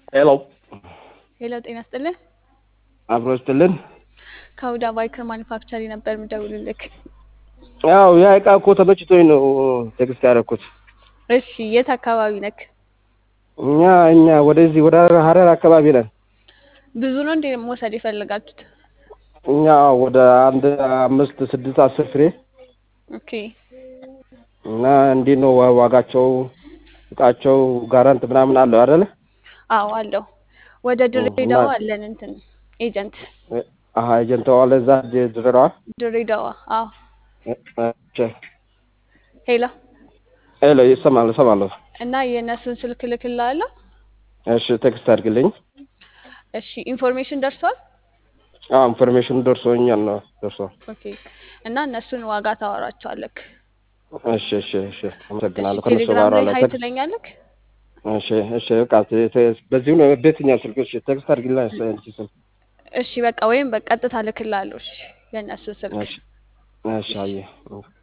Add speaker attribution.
Speaker 1: ሄሎ
Speaker 2: ሄሎ ጤና ይስጥልኝ።
Speaker 1: አብሮ ይስጥልን።
Speaker 2: ከሁዳ ባይከር ማኒፋክቸሪ ነበር የምደውልልክ።
Speaker 1: ያው ያ እቃ እኮ ተመችቶኝ ነው ቴክስት ያደረኩት።
Speaker 2: እሺ የት አካባቢ ነክ?
Speaker 1: እኛ እኛ ወደዚህ ወደ ሀረር አካባቢ ነን።
Speaker 2: ብዙ ነው እንዴ መውሰድ የፈለጋችሁት?
Speaker 1: እኛ ወደ አንድ አምስት ስድስት አስር ፍሬ
Speaker 2: ኦኬ
Speaker 1: እና እንዴት ነው ዋ- ዋጋቸው እቃቸው ጋራንት ምናምን አለው አይደለ?
Speaker 2: አዎ አለው። ወደ ድሬዳዋ አለን እንትን ኤጀንት
Speaker 1: አሀ ኤጀንት ዋለ እዛ ድ- ድሬዳዋ
Speaker 2: ድሬዳዋ። አዎ
Speaker 1: እ-
Speaker 2: ሄሎ
Speaker 1: ሄሎ ይሰማል እሰማለሁ።
Speaker 2: እና የእነሱን ስልክ ልክልሃለሁ።
Speaker 1: እሺ ቴክስት አድርግልኝ።
Speaker 2: እሺ ኢንፎርሜሽን ደርሷል።
Speaker 1: አዎ ኢንፎርሜሽኑ ደርሶኛል ነው ደርሷል።
Speaker 2: ኦኬ እና እነሱን ዋጋ ታወራቸዋለክ።
Speaker 1: እሺ እሺ እሺ አመሰግናለሁ።
Speaker 2: እሺ
Speaker 1: ከነሱ
Speaker 2: ቴሌግራም
Speaker 1: ጋር
Speaker 2: ላይ
Speaker 1: አለ
Speaker 2: ሀይ ትለኛለክ።
Speaker 1: እሺ እሺ በቃ ተ- ተ- በዚሁ ነው በየትኛው ስልክ እሺ ቴክስት አድርግልኝ አንቺ ስልክ
Speaker 2: እሺ በቃ ወይም በቀጥታ ልክልሃለሁ። እሺ የእነሱን ስልክ
Speaker 1: እሺ እሺ አየህ